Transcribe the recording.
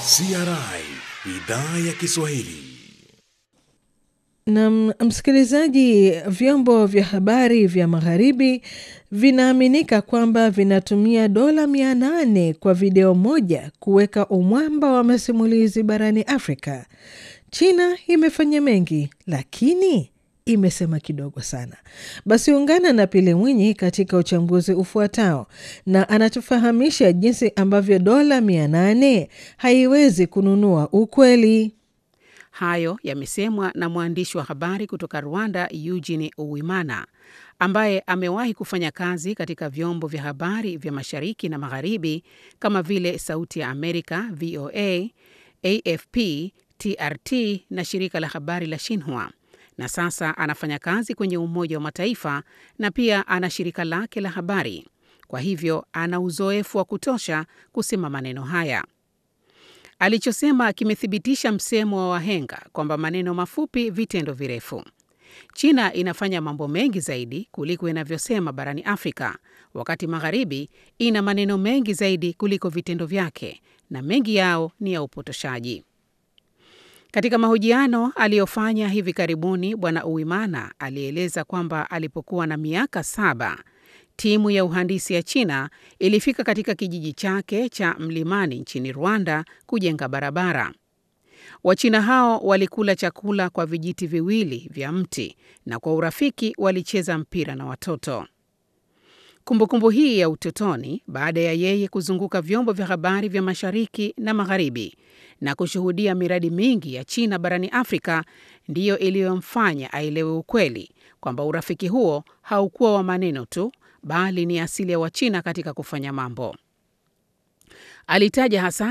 CRI idhaa ya Kiswahili. Na msikilizaji, vyombo vya habari vya magharibi vinaaminika kwamba vinatumia dola mia nane kwa video moja kuweka umwamba wa masimulizi barani Afrika. China imefanya mengi, lakini imesema kidogo sana. Basi ungana na Pili Mwinyi katika uchambuzi ufuatao, na anatufahamisha jinsi ambavyo dola mia nane haiwezi kununua ukweli. Hayo yamesemwa na mwandishi wa habari kutoka Rwanda, Eugene Uwimana, ambaye amewahi kufanya kazi katika vyombo vya habari vya mashariki na magharibi kama vile Sauti ya Amerika, VOA, AFP, TRT na shirika la habari la Shinhua, na sasa anafanya kazi kwenye Umoja wa Mataifa na pia ana shirika lake la habari. Kwa hivyo ana uzoefu wa kutosha kusema maneno haya. Alichosema kimethibitisha msemo wa wahenga kwamba maneno mafupi, vitendo virefu. China inafanya mambo mengi zaidi kuliko inavyosema barani Afrika, wakati magharibi ina maneno mengi zaidi kuliko vitendo vyake, na mengi yao ni ya upotoshaji. Katika mahojiano aliyofanya hivi karibuni, Bwana Uwimana alieleza kwamba alipokuwa na miaka saba timu ya uhandisi ya China ilifika katika kijiji chake cha mlimani nchini Rwanda kujenga barabara. Wachina hao walikula chakula kwa vijiti viwili vya mti na kwa urafiki walicheza mpira na watoto. Kumbukumbu hii ya utotoni, baada ya yeye kuzunguka vyombo vya habari vya mashariki na magharibi na kushuhudia miradi mingi ya China barani Afrika, ndiyo iliyomfanya aelewe ukweli kwamba urafiki huo haukuwa wa maneno tu bali ni asili ya Wachina katika kufanya mambo. Alitaja hasa